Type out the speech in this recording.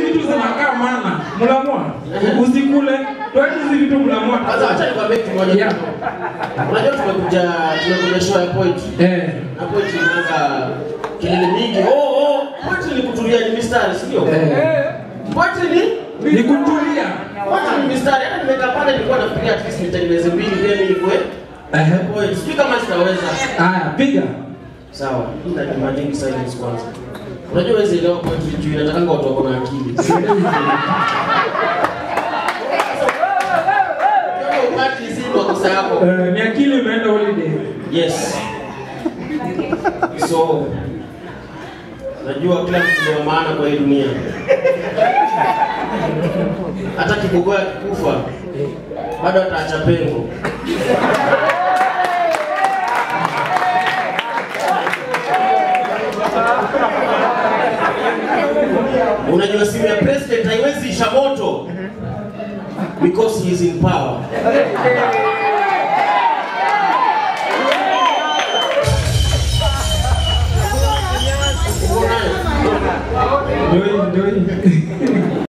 vitu zinakaa mana. Mlamwa. Usikule. Toa hizi vitu mlamwa. Kwanza acha nikwambie kitu moja. Yeah. Unajua tumekuja tumekuja show ya poetry. Eh. Na poetry inaanza kelele mingi. Oh oh, poetry ni kutulia ni mistari, si ndio? Eh. Poetry ni Ni kutulia. Poetry ni mistari. Hata nimekaa pale nilikuwa nafikiria at least nitengeneze mbili then ikue Eh. poetry. Sijui kama sitaweza. Aya, piga. Sawa, ila demanding silence kwanza. Unajua wewe elewa poetry juu inatakanga watu wako na akili. Kama upati hizi makosa yako. Eh, ni akili imeenda holiday. Yes. So najua kila mtu ndio maana kwa hii dunia. Hata kigogo akikufa bado ataacha pengo. Unajua simu ya president haiwezi isha moto because he is in power. Uko nayo? Ndio hii, ndio hii.